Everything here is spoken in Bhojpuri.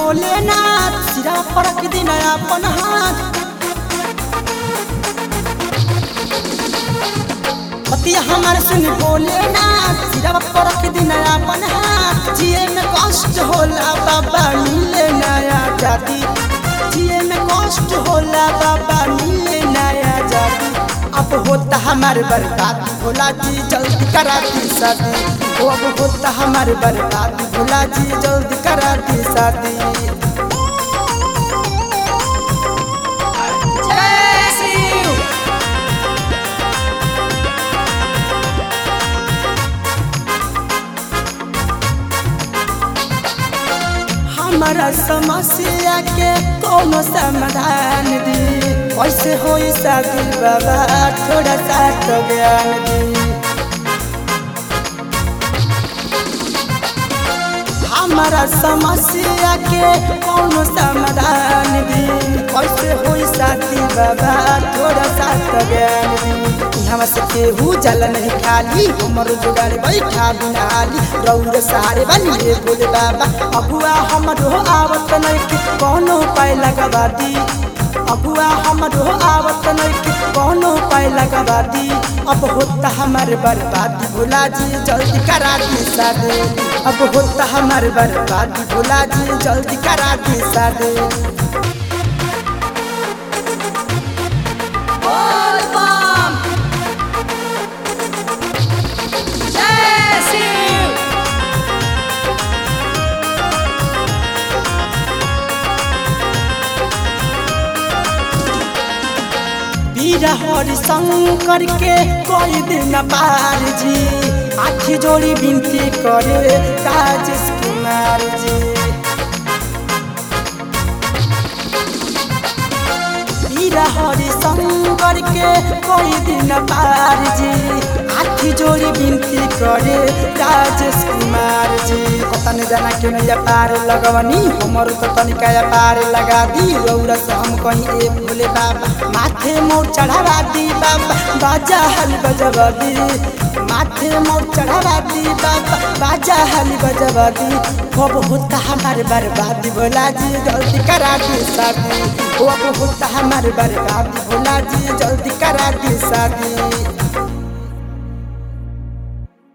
भोलेनाथ सिरा पर रख दिन अपन हाथ पतिया हमार सुन भोलेनाथ सिरा पर रख दिन अपन हाथ जिए में कष्ट होला बाबा मिले नया जाति जिए में कष्ट होला बाबा मिले नया जाति अब होता हमार बर्बादी भोला जी जल्दी करा दी शादी ओ अब होता हमार बर्बादी भोला जी जल्दी करा दी शादी जय शिव हमारा समस्या के कोनो समाधान दी कैसे होई शादी बाबा थोड़ा सा तो ज्ञान दी हमारा समस्या के कोनो समाधान दी कैसे होई शादी बाबा थोड़ा सा तो ज्ञान दी यहाँ से केहू जल नहीं खाली हमर जुगाड़ बैठा बिनाली रौर सारे बनिए बोले बाबा अबुआ हमर हो आवत नहीं कि कोनो उपाय लगवा दी अबुआ हमर हो आवत नहीं कि कोनो उपाय लगवा दी अब होता हमार बर्बादी भोला जी जल्दी करा दी शादी अब होता हमार बर्बादी भोला जी जल्दी करा दी शादी बोल बम जय शिव वीर हरि शंकर के कोई दिन पार जी आखी जोड़ी विनती करे राजेश कुमार जी वीर हरि शंकर के कोई दिन पार जी आखी जोड़ी विनती करे राजेश कुमार जी कतन जना के नैया पार लगवनी हमर तो तनिका या पार लगा दी रौरा से हम कहीं ए भोले बाबा माथे मोर चढ़ावा दी बाबा बाजा हल बजवा दी माथे मोर चढ़ावा दी बाबा बाजा हल बजवा दी अब होता हमार बर्बादी भोला जी जल्दी करा दी शादी अब होता हमार बर्बादी भोला जी जल्दी करा दी शादी